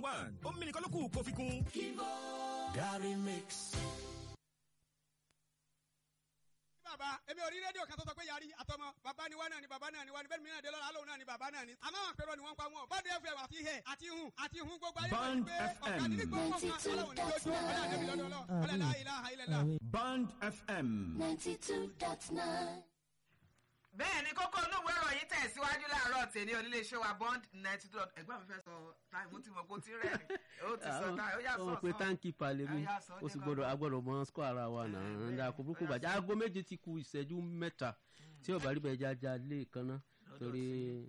one omi nìkan ló kù kó fi kún. Gary Mix. bàbá èmi ò rí rédíò kan tó sọ pé yarí àtọmọ bàbá ni wá náà ni bàbá náà ni wá ni bẹ́ẹ̀ mìíràn dé lọ́la alóhùn náà ni bàbá náà ni. àmọ́ àwọn àpérò ni wọ́n ń pa wọn bọ́ọ̀dù fm àti ihẹ̀ àti ihun àti ihun gbogbo ayé wọn ni Bond pé ọ̀gá nídìí gbogbo nǹkan ọlọ́run ní ojú ọ̀là àdébí lọ́dọ̀ ọlọ́ ọ̀là láì láha ilẹ̀ la. Bond FM. 92.9. bẹ́ẹ̀ ni kókó olówó ẹ̀rọ yìí tẹ̀síwájú láàárọ̀ tèmi oníléeṣẹ́ wa bond ninety two ẹgbẹ́ mi fẹ́ sọ táìmù tí mo kó tí rẹ̀ ni ó ti sọ táìmù ó yà sọ ó pé táǹkì palẹ̀ mi Ó yá, sọ ó sì ní gbọdọ̀ bàbá. agbọ́dọ̀ mọ skọ́ ara wa náà bẹ́ẹ̀, ń da kó burúkú ó yá, bàjẹ́ sọ. aago méje ti ku ìṣẹ́jú mẹ́ta tí ọ̀bà rí bẹ́ẹ̀ jájá lé kan náà torí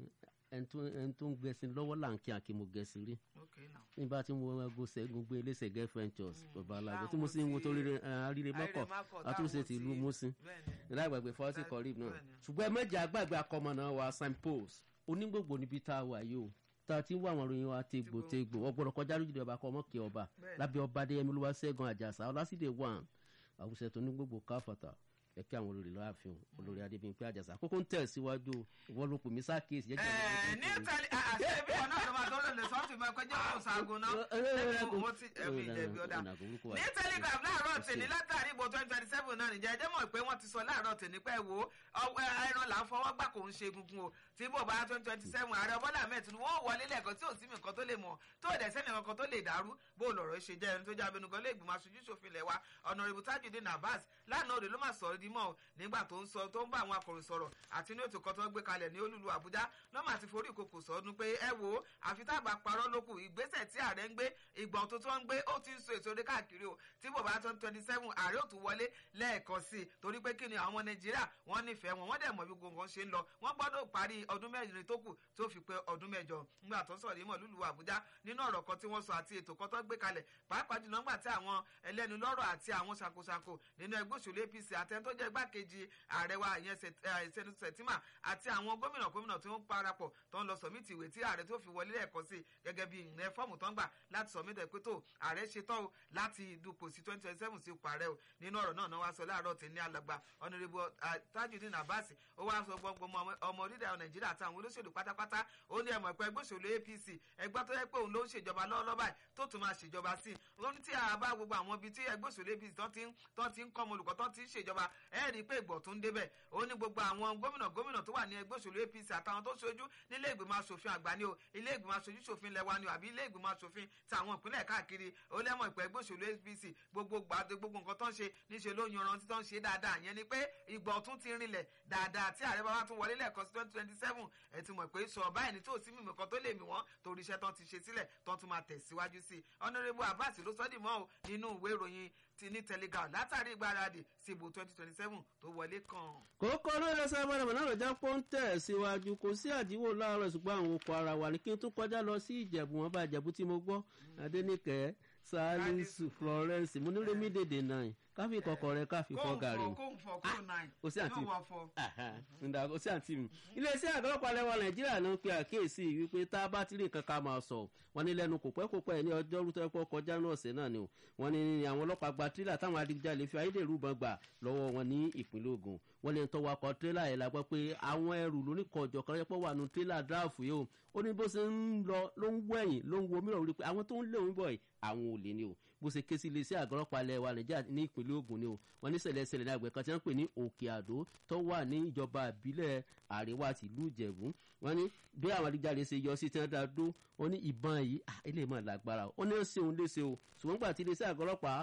ẹni tó- ẹni tó ń gbẹ̀sìn lọ́wọ́ là ń kí àkí mo gẹ̀sìn rí Okay now. nígbà tí mo wá go sẹ́gun gbé eléṣẹ̀ gẹ́ ventures bàbá alágbó tí mo Láwọn sì ń wo tí- torí àríre mọ́kọ̀ Mákọ̀ àtúnṣe táwọn ti ìlú tí- mọ́sìn bẹ́ẹ̀ ni. lágbàgbé fọ́ọ̀tì Bẹ́ẹ̀- kọ́rìb náà bẹ́ẹ̀ ni. ṣùgbọ́n ẹ mẹ́jẹ àgbàgbé akọmọ̀nà wa signpost onígbògbò níbi tá a wà yìí o tá a ti ń wá àwọn ìròyìn wa tegbò tegbò ọgbọ́dọ̀ kọjá lójúde ọba kọ́ ọmọkè ọba Bẹ́ẹ̀ ni. lábẹ́ ọba adéyẹmí olúwa ṣẹ́gun àjàsà ọlásìdè one àwùjọ tó onígbògbò káfàtà kẹ̀kẹ́ àwọn olórí láàfin olórí adébíyìnpé àjàsà kókó ń tẹ̀ síwájú ìwọ ló pè mí sákèsì jẹ́jẹ́ Ẹ̀ẹ́, ní tẹ̀lé àṣẹ bí wọn náà ló máa tó lè lè sọ́ọ̀tì mọ́ ẹgbẹ́ jẹ́ kó ṣaago náà ẹ̀mí mo ti ẹ̀mí ìjẹ̀bi ọ̀dà. ní telegram láàárọ̀ tèmi látàrí ìbò twenty twenty seven náà nìjẹ́ ẹjẹ́ mọ̀ pé wọ́n ti sọ láàárọ̀ tèmi pé wo ọwọ́ ẹran là ń fọwọ́ gbà kò ń ṣe egungun o tí bò bá twenty twenty seven ààrẹ bọ́lá ahmed tinubu wọ́n wọlé lẹ́ẹ̀kan tí ò sí mi nǹkan tó lè mọ̀ tó ò dẹ̀ sẹ́ni nǹkan tó lè dàrú bó lọ̀rọ̀ ṣe jẹ́ ẹni tó jẹ́ abẹnugan lé ìgbìmọ̀ aṣojú ṣòfin ilẹ̀ wa ọ̀nàrẹ́bù tajudeen abbas lánàá òde ló máa sọ̀rọ̀ di mọ́ o nígbà tó ń sọ tó ń bá àwọn akọ̀ròyìn sọ̀rọ̀ àti inú ètò kan tó ń gbé kalẹ̀ ní olúlu àbújá lọ́mọ àti forí ìkòkò sọ́dún pé ẹ wo àfi tá a bá parọ́ lókù ìgbésẹ̀ tí ààrẹ ń gbé ìgbọ̀n tó tó ń gbé ó ti ń so èso orí káàkiri o tí bò bá twenty twenty seven ààrẹ ò tún wọlé lẹ́ẹ̀kan sí i torí pé kí ni àwọn ọmọ nàìjíríà wọ́n nífẹ̀ẹ́ wọn wọ́n dẹ̀ mọ̀ bí gbogbo nǹkan ṣe ń lọ wọ́n gbọ́dọ̀ parí ọdún mẹ́rin tó kù tó fi pé ọdún mẹ́jọ nígbà tó ń sọ̀rọ̀ yìí mọ̀ lùlù àbújá nínú ọ̀rọ̀ kan tí wọ́n sọ àti ètò kan tó gbé kalẹ̀ pàápàá jùlọ nígbà tí àwọn ẹlẹ́nu lọ́rọ̀ àti àwọn ṣàkóṣàkó nínú ẹgbẹ́ òṣèlú apc àtẹni tó jẹ́ igbákejì ààrẹ wa ìyẹn ìṣẹ́nu sẹ̀tìmà àti àwọn gómìnà gómìnà tí wọ́n parapọ̀ tó ń lọ sọ̀mìtì ìwé tí ààrẹ tó fi wọlé lẹ́ẹ̀kan sí gẹ́gẹ́ bí ìyẹn fọ́ọ̀mù tó ń gbà láti sọ̀mìtì ẹ̀ pé tó ààrẹ ṣe tán o láti dupò sí twenty twenty seven sí ipò ààrẹ o nínú ọ̀rọ̀ náà náà wá sọ láàárọ̀ tí ní alàgbà ọ̀nàrẹ́bù tajudeen abbas ó wá sọ gbọ́ngbọ́n ọmọ orílẹ̀ nàìjíríà àtàwọn olóṣèlú pátápátá ó ní ẹ̀mọ̀ ẹ̀pẹ́ ẹgbẹ́ òṣèlú apc ẹgbẹ́ tó yẹ pé òun ló ń ṣèjọba lọ́wọ́lọ́wọ́ báyìí tó tún máa ṣèjọba sí i ó ní tí a bá gbogbo àwọn ibi tí ẹgbẹ́ òṣèlú apc tó ti ń tó ti ń kọ́ ọmọ olùkọ́ tó ti ń ṣèjọba ẹ̀ rí i pé ìgbọ̀ tó ń débẹ̀ ó ní gbogbo àwọn gómìnà gómìnà tó wà ní ẹgbẹ́ òṣèlú apc àtàwọn tó ṣojú nílé ìgbìmọ̀ asòfin àgbà ni o ilé ìgbìmọ̀ aṣojú ṣòfin lẹ́wà ni o àbí ilé ìgbìmọ̀ asòfin tàwọn ìpínlẹ̀ káàkiri ó lẹ́mọ̀ ìpẹ́ ẹgbẹ́ òṣèlú apc gbogbo gbàdé gbogbo nǹkan tó ń ṣe níṣẹ́ ló yanrantí tó ń ṣe dáadáa yẹn ni pé ìgbọ̀ tún ti rinlẹ̀ dáadáa tí ààrẹ bàbá tún wọlé lẹ́ẹ̀kan sí twenty twenty seven ẹ̀ ti mọ̀ pé sọ báyìí ní tó sí mímọ̀ kan tó lè mì wọ́n torí iṣẹ́ tán ti ṣe sílẹ̀ tán tún máa tẹ̀síwájú sí i ọ̀nàrẹ́bù abbas ló sọ́dì mọ́ o nínú ìwé ìròyìn ti ní telegram látàrí ìgbáradì sí ìbò twenty twenty seven tó wọlé kan. kókó lóore sábàdàn náà lọ́jà pọ́ńtẹ̀ síwájú kò sí àdínwó láàárọ̀ ṣùgbọ́n àwọn okò ara wà ní kí n tún kọjá lọ sí ìjẹ̀bù wọn bá ìjẹ̀bù tí mo gbọ́ adẹ́nìkẹ́ salisu florence múnírèmí dèdè náà káfí kọkọ rẹ káfí fọ gàrí kóhùn fọ kóhùn náà kò sí àǹtí yóò wọ fọ. ǹda kò sí àǹtí mi. iléeṣẹ́ àgọ́lọ́pàá lẹ́wọ̀ nàìjíríà ló ń pe àkíyèsí wípé tá a bá ti rí nǹkan ká máa sọ wọn ní lẹ́nu kò pẹ́ kò pẹ́ ní ọjọ́ rútọ́ ẹ̀pọ̀ kọjá náà ọ̀sẹ̀ náà ni o wọn ní àwọn ọlọ́pàá gba tírélà táwọn adigunjalè fi ayédèrú bọn gbà lọ́wọ́ wọn ní ìpínlẹ̀ ogun wọn ní tọwọ́ akọ tírélà yẹn la gbọ́ pé àwọn ẹrù lóníkọ̀ọ́jọ̀ kan yẹpọ̀ wà nù tírélà dráàfù yìí o ó ní bó ṣe ń lọ ló ń wẹ̀yìn ló ń wo mìíràn rí pé àwọn tó ń lé òun bọ̀ yìí àwọn ò lè ní o bó ṣe ké sí iléeṣẹ́ àgọ́lọ́pàá ilẹ̀ wa nàìjíríà ní ìpínlẹ̀ ogun ni o wọn ní ṣẹlẹ̀ ṣẹlẹ̀ ní àgbẹ̀ kan tí wọ́n ń pè ní òkè àdó tó wà ní ìjọba ìbílẹ̀ àríwá tìlú ìjẹ̀bú wọn ní bí àwọn adigunjalè ṣe yọ sí tí wọ́n dá dó wọn ní ìbọn yìí ilé mọ̀ lágbára ó ní ó ṣe òun léṣe o ṣùgbọ́n gbà tí iléeṣẹ́ àgọ́lọ́pàá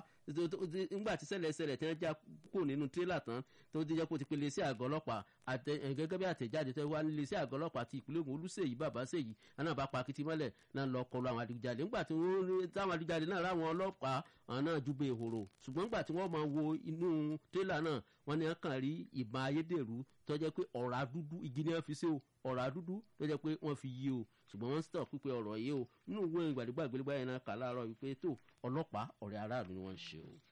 nígbà tí ṣẹlẹ̀ ṣẹlẹ̀ tí wọ́n já kó nínú tírélà tán tó ti jẹ́ kó ti pe iléeṣẹ́ àgọ́lọ́pàá gẹ́gẹ́ bí àtẹ̀jáde tó wá ní iléeṣẹ́ àgọ́lọ́pàá ti ìpínlẹ̀ ogun olùsèyí bàbá sèyí náà bá pa akitì mọ́lẹ̀ náà lọ kọlu àwọn adigunjalè nígbà tí wọ́n táwọn adigunjalè náà ráwọn ọlọ́pàá àwọn náà júbẹ ìhòrò ṣùgbọ́n nígbà tí wọ́n máa wo inú tírélà náà wọ́n ní kàn rí ìbọn ayédèrú tó jẹ́ pé ọ̀rá dúdú igi ni wọ́n fi ṣe o ọ̀rá dúdú tó jẹ́ pé wọ́n fi yí o ṣùgbọ́n wọ́n ń sọ̀ pípé ọ̀rọ̀ yìí o nínú ìwé ìgbàdégbà ìgbélégbá yẹn náà kà láàárọ̀ wípé tó ọlọ́pàá ọ̀rẹ́ aráàlú ni wọ́n ń ṣe o.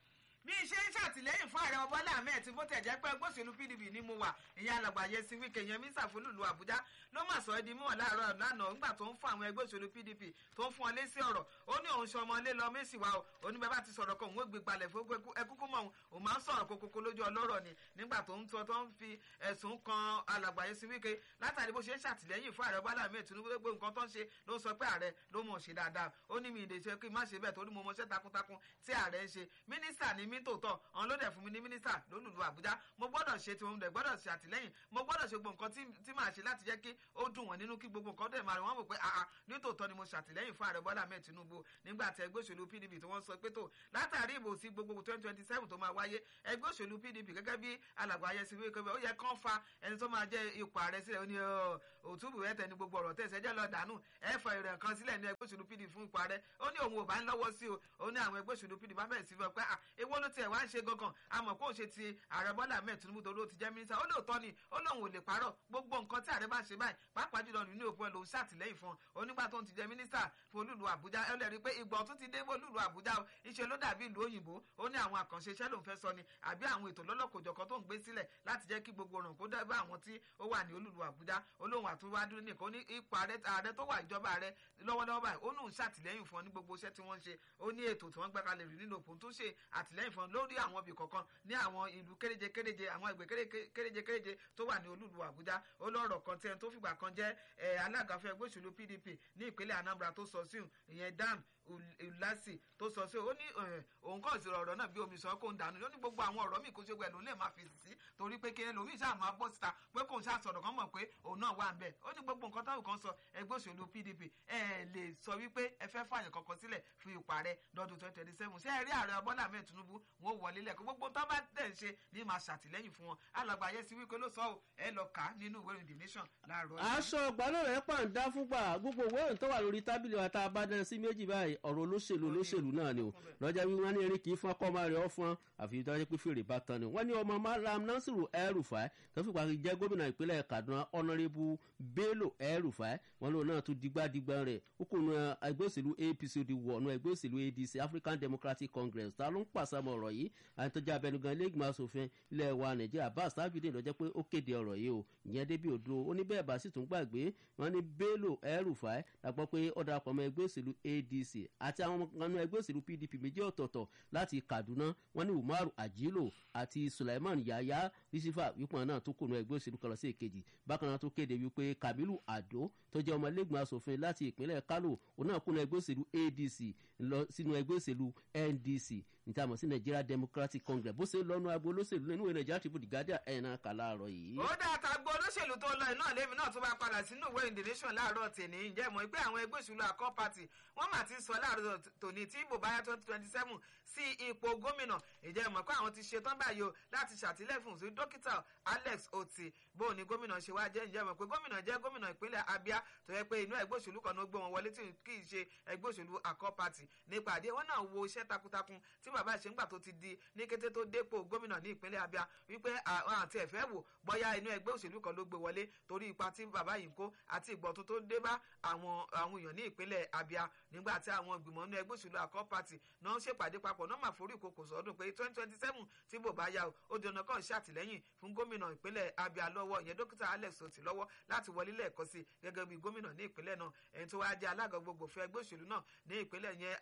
bí iṣẹ́ ń ṣàtìlẹ́yìn fún ààrẹ ọbọ̀lá ahmed tí bó tẹ̀ jẹ́ pé ẹgbẹ́ òṣèlú pdp ni mo wà ìyẹn alàgbà yẹsi wíkẹ́ yẹn mísà fúlùlù àbújá ló mà sọ ẹ́ di mímọ̀ láàárọ̀ lánàá nígbà tó ń fún àwọn ẹgbẹ́ òṣèlú pdp tó ń fún ọ lésì ọ̀rọ̀ ó ní òun ṣe ọmọ ilé lọ mẹ́sì wa o oníbẹ̀ bá ti sọ̀rọ̀ kan òun ó gbé gbalẹ̀ fún ẹkúkú mọ̀ òun òun máa ń sọ̀rọ̀ kókókó lójú ọlọ́rọ̀ ni nígbà tó ń tọ́ tó ń fi ẹ̀sùn kan alàgbà yẹsi wíkẹ́ látàrí bó ṣe ń ṣàtìlẹ́yìn fún ààrẹ bọ́lá ahmed tinubu gbogbo nǹkan tó ń ṣe ló ń sọ pé ààrẹ ló mọ̀ ṣe dáadáa ó ní mi ìdèṣe kí n má ṣe bẹ́ẹ̀ torí mo mọṣẹ́ takuntakun tí ààrẹ ń ṣe mínísítà ní mí tòótọ́ ọ̀n ló dẹ̀ fún mi ní mínísítà lólùlù àbújá mo gbọ́dọ̀ ṣe tí mo dẹ̀ gbọ́dọ̀ ṣe àtìlẹ́yìn mo gbọ́dọ̀ ṣe gbogbo nǹkan tí màá ṣe láti jẹ́ kí ó dùn wọ́n nínú kí gbogbo nǹkan dẹ̀ máa rẹ̀ wọ́n mọ̀ pé àà ní tòótọ́ ni mo ṣàtìlẹ́yìn fún ààrẹ bọ́lá ahmed tinubu nígbà tí ẹgbẹ́ òṣèlú pdp tí wọ́n sọ pé tó látàrí ìbò sí gbogbo twenty twenty seven tó máa wáyé ẹgbẹ́ òṣèlú pdp gẹ́gẹ́ bí alàgbà ayẹsí wíwé ó yẹ kán fa ẹni tó máa jẹ́ ipò ààrẹ sílẹ̀ ó ní òtúbù ẹ̀tẹ̀ ní gbogbo ọ̀rọ̀ tẹ̀sẹ̀ jẹ́ lọ dànù ẹ̀fọ̀ ìrẹ̀ kan sílẹ̀ ní ẹgbẹ́ òṣèlú pdp fún ipò ààrẹ ó ní òun ò bá ń lọ́wọ́ sí o ó ní àwọn ẹgbẹ́ òṣèlú pdp bá bẹ̀rẹ̀ sí fún ọ pé èwo ló tiẹ̀ wá ń ṣe gangan àmọ́ kó o ṣe ti ààrẹ bọ́lá ahmed tinubu tó ló ti jẹ́ mínísítà ó lóòótọ́ ni ó lóun ò lè parọ́ gbogbo nǹkan tí ààrẹ bá ṣe báyìí pàápàá jùlọ nínú òpó ẹ̀ lòun ṣàtìlẹ́yìn fún ọ onígbà tó ń ti jẹ́ mínísítà fún olúlu àbújá ẹ lẹ́rìí pé ìgbà ọ̀tún ti dé fún olúlu àbújá o iṣẹ́ ló dàbí ìlú òyìnbó ó ní àwọn àkànṣe iṣẹ́ lòun fẹ́ sọ ni àbí àwọn ètò lọ́lọ́kòjọ̀kan tó ń gbé sílẹ̀ láti jẹ́ kí gbogbo ọ̀ràn kó dábàá àwọn tí ó wà ní olúlu àbújá olóhùn àtúwádúró nìkan ó ní ipò ààrẹ tó wà ìjọba ààrẹ lọ́wọ́lọ́wọ́ báyìí ó lóun ṣàtìlẹ́yìn fún ọ ní gbogbo iṣẹ́ tí wọ́n ń ṣe ó ní ètò tí wọ́n gbé kalẹ̀ rí nínú òpó tó ṣe àtìlẹ́yìn fún ọ lórí àwọn ibì kọ̀ọ̀kan ní àwọn ìlú kéréje kéréje àwọn ẹgbẹ́ kéréje kéréje tó wà ní olúlu àbújá ó lọ́rọ̀ kan tí ẹni tó fìgbà kan jẹ́ alága fún ẹgbẹ́ òṣèlú pdp ní ìpínlẹ̀ anambra tó sọ sí ìyẹn dan ulasi tó sọ sí ó ní òun kàn sí ọ̀rọ̀ náà bí omi sọ kó ń dànù ó ní gbogbo àwọn ọ̀rọ̀ míì kó ṣe wẹ̀ ló lè máa fèsì sí torí pé kí ẹlòmíì ṣáà máa bọ́ síta pé kóun ṣáà sọ̀rọ̀ kan mọ̀ pé òun náà wà ń bẹ̀ ó ní gbogbo nǹkan táwọn kan sọ ẹgbẹ́ òṣèlú pdp ẹ lè sọ wípé ẹ fẹ́ fààyàn kankan sílẹ̀ fún ipò ààrẹ lọ́dún twenty twenty seven ṣé ẹ rí ààrẹ bọ́lá ahmed tinubu wọn ò wọlé lẹ́kọ̀ọ́ gbogbo tó bá tẹ̀ ń ṣe ní máa ṣàtìlẹ́yìn fún wọn alàgbà yẹn sí wípé ló sọ ọ́ ẹ lọ kà á nínú ìwé ìrìn the nation láàárọ̀ yìí. aṣọ ìgbàlódé pàǹdà fúngbà gbogbo ìwé ìrìn tó wà lórí tábìlì wa tá a bá dán sí méjì báyìí ọ̀rọ̀ olóṣèlú olóṣèlú náà ni o lọ́jà wí wọ́n ní eré kì í fún ọkọ̀ máa rẹ̀ ọ́ fún àfi tó wáyé pé fèrè bá tán ni wọ́n ní ọmọ malam nasiru el-rufai tó fipá jẹ́ gómìnà ìpínlẹ̀ kaduna ọ̀nàrẹ́bù bello el-rufai wọn lòun náà tún digbádìgbà rẹ̀ ó kò nu ẹgbẹ́ òṣèlú apc ó di wọ̀nù ẹgbẹ́ òṣèlú adc african democratic congress ta ló ń pàṣẹmọ ọ̀rọ̀ yìí àtọ́jà abẹnugan iléègbìmọ̀ asòfin ilẹ̀ wa nàìjíríà bá sábìdì lọ́jọ́ pé ó kéde ọ̀rọ̀ yìí o ìyẹn débi òdo ó ní bẹ́ẹ̀ bá sì tún gbàgbé wọn ní bello el-rufai lágbọ́ pé ó darapọ̀ mọ́ ẹgbẹ́ òṣèlú adc àti àwọn ọmọ ẹgbẹ́ òṣèlú pdp méjì ọ̀tọ̀ọ̀tọ̀ láti kaduna wọn ní umaru ajilo àti sulaiman yaya risifa wípọn náà tó kùnú ẹgbẹ́ òṣèlú kan lọ sí èkejì bákan náà tó kéde wípé kamilu ado tó jẹ́ ọmọ ilégbèmọ̀ asòfin láti ìpínlẹ̀ kano òun náà kùnú ẹgbẹ́ òṣèlú adc lọ sínú ẹgbẹ́ òṣèlú ndc níta mọ̀ sí nigeria democratic congress bó ṣe lọ́nu agbo olóṣèlú nínú ìwé nigeria tribune guardian ẹ̀ náà kà láàárọ̀ yìí. ó dáa ta gbọ́ olóṣèlú tó lọ iná lèmi náà tó bá padà sínú ìwé in the nation láàárọ̀ tèmi ǹjẹ́ mọ̀ pé àwọn ẹgbẹ́ òṣèlú akọ́ party wọ́n mà ti sọ láàárọ̀ tòní tí ìbò báyà twenty twenty seven sí ipò gómìnà ǹjẹ́ mọ̀ pé àwọn ti ṣetán báyìí o láti ṣàtìlẹ́yìn fún sí dókítà alex oti bó ni gómìnà ṣe wá jẹ́ ǹjẹ́ mọ̀ pé gómìnà jẹ́ gómìnà ìpínlẹ̀ abia tó yẹ pé inú ẹgbẹ́ òṣèlú kan ló gbé wọn wọlé tí kì í ṣe ẹgbẹ́ òṣèlú akọ́ party nípa àdé wọn náà wo iṣẹ́ takuntakun tí bàbá ṣe ń gbà tó ti di ní kété tó dépò gómìnà ní ìpínlẹ̀ abia wípé àwọn àti ẹ̀fẹ́ wò bọ́yá inú ẹgbẹ́ òṣèlú kan ló gbé wọlé torí ipa tí bàbá yìí ń kó àti ìgbọ̀tún tó dé bá àwọn àwọn èèyàn ní ìpínlẹ̀ abia nígbà tí àwọn ìgbìmọ̀ inú ẹgbẹ́ òṣèlú akọ́ party náà ń ṣèpàdé papọ̀ náà máa forí ìkòkò sọ́dún pé twenty twenty seven tí bò bá yá o ó di ọ̀nà kan ṣàtìlẹ́yìn fún gómìnà ìpínlẹ̀ abia lọ́wọ́ ìyẹn dókítà alex oti lọ́wọ́ láti wọlé lẹ́ẹ̀kan sí gẹ́gẹ́ bí gómìnà ní ìpínlẹ̀ náà ẹni tó wáá jẹ́ alága gbogbo fún ẹgbẹ́ òṣèlú náà ní ìpínlẹ̀ yẹn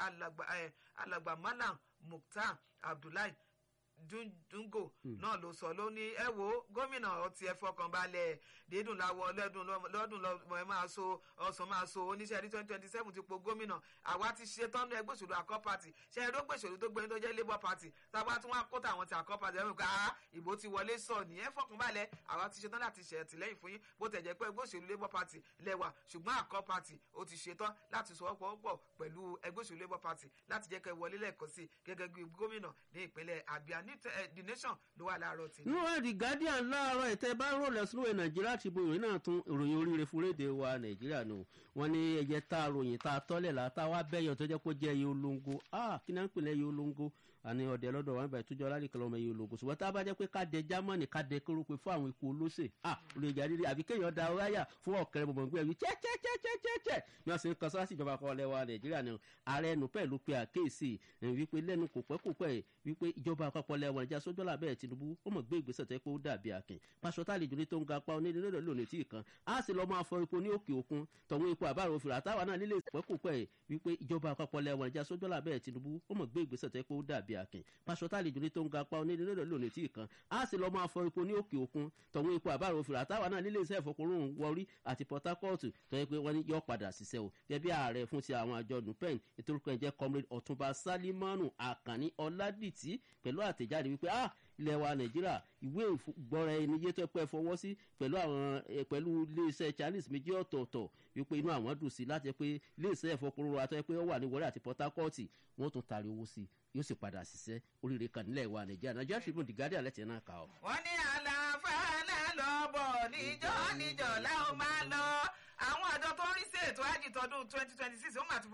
alàgbà malam mukhtar abdullahi dungo náà ló sọ ló ní ẹ wo gómìnà ọtí ẹ fọkàn balẹ̀ dídùn láwọ lọ́dún lọ́dún lọ́mọ ẹ máa so ọ̀sán máa so oníṣẹ́ ní twenty twenty seven ti po gómìnà àwa ti ṣe tán ní ẹgbẹ́ òṣèlú àkọ́ party ṣe ẹ̀rọ gbèsòlù tó gbẹ́ni tó jẹ́ labour party táwa tí wọ́n á kó tàwọn ti àkọ́ party ẹ̀rọ ká ìbò ti wọlé sọ ní ẹ fọkàn balẹ̀ àwa ti ṣe tán láti ṣe àtìlẹ́yìn fún yín bó tẹ̀ jẹ́ pé ẹgbẹ́ òṣèlú labour party lẹ́wà ṣùgbọ́n àkọ́ party ó ti ṣe tán láti sọ pọ̀ pẹ̀lú ẹgbẹ́ òṣèlú labour party láti jẹ́ kẹ́ wọlé lẹ́ẹ̀kan sí gẹ́gẹ́ bí gómìnà ní ìpínlẹ̀ abia ní the nation ló wà láàárọ̀ tì. níwọ̀n the guardian láàárọ̀ ìtẹ́ bá ń rọlẹ̀ sínú nàìjíríà ti bo ìròyìn náà tún ìròyìn oríire fún rédè wa nàìjíríà nù wọ́n ní ẹ̀jẹ̀ tá a ròyìn tá a tọ́lẹ̀ la tá a wá bẹ́yọ̀ tó jẹ́ kó jẹ́ iye olóńgó ah kí náà ń pè lẹ́yìn olóńgó àní ọ̀dẹ lọ́dọ̀ wọn bẹ̀rẹ̀ tójọ́ lárí kan lọ́mọ yìí ológun ṣùgbọ́n tá a bá jẹ́ pé ká dẹ jámánì ká dẹ kórópè fún àwọn ikú olóṣè à olùyẹ̀jà rírí àbí kéèyàn da ọláyà fún ọ̀kẹ́rẹ́ bọ̀bọ̀ gbé ẹ̀rí chẹ́chẹ́chẹ́chẹ́chẹ́ ni wọ́n sì ń kan sọ́wọ́sì ìjọba kan lẹ́wà nàìjíríà ni ààrẹ ẹnu pẹ̀ ló pe àkéèsì wípé lẹ́nu kò pẹ́ kò pẹ́ wípé ìjọba àpapọ̀ lẹ́wà nàìjíríà sójọ́lá bẹ́ẹ̀ tinubu ó mọ̀ gbé ìgbésẹ̀ tẹ́ pé ó dàbí akin pàṣọ tá àlejò ní tó ń ga pa onílé lọ́dọ̀ lónìí tí ì kan á sì lọ́ máa fọ epo ní òkè òkun tọ̀hún epo àbárò òfin àtàwọn náà nílé ìpẹ́ kò pẹ́ wípé ìjọba àpapọ̀ lẹ́wà nàìjíríà sójọ́lá bẹ́ẹ̀ tinubu ó mọ̀ gbé ìgbésẹ̀ tẹ́ pé ó dàbí akin pàṣọ tá àlejò ní tó ń ga pa onílé lọ́dọ̀ lónìí tí ì kan á sì lọ́ máa fọ epo ní òkè òkun tọ̀hún epo àbárò òfin àtàwọn náà nílé iṣẹ́ ìfọkùnrin wọrí àti port harcourt tó yẹ pé wọ́n ní yọ padà ṣiṣẹ́ o gẹ́gẹ́ bí ààrẹ fún ti àwọn àjọ nupen ìtorúkọ ẹ̀jẹ̀ comrade ọ̀túnba salimanu akànní ọ̀làdìtì pẹ̀lú àtẹ̀jáde wípé ah ilẹ̀ wa nàìjíríà ìwé ìgbọ́ra ẹni yé tó pẹ́ fọwọ́ sí pẹ̀lú àwọn pẹ̀lú iléeṣẹ́ chinese méjì ọ̀tọ̀ọ̀tọ̀ wípé inú àwọn dùn sí láti pé iléeṣẹ́ ìfọkùnrin àtọ́ pé ó wà ní wọlé àti port harcourt wọ́n tún taari owó sí yóò sì padà ṣiṣẹ́ oríire kan nílẹ̀ wa nàìjíríà nàìjíríà tribune the guardian lẹ́tẹ̀ẹ́ náà kà ọ́. wọ́n ní àlàáfáà lọ bọ̀ níjọ́ níjọ́ láwọn máa lọ àwọn àjọ tó ń rí sí ètò àjì tọdún twenty twenty six ó mà ti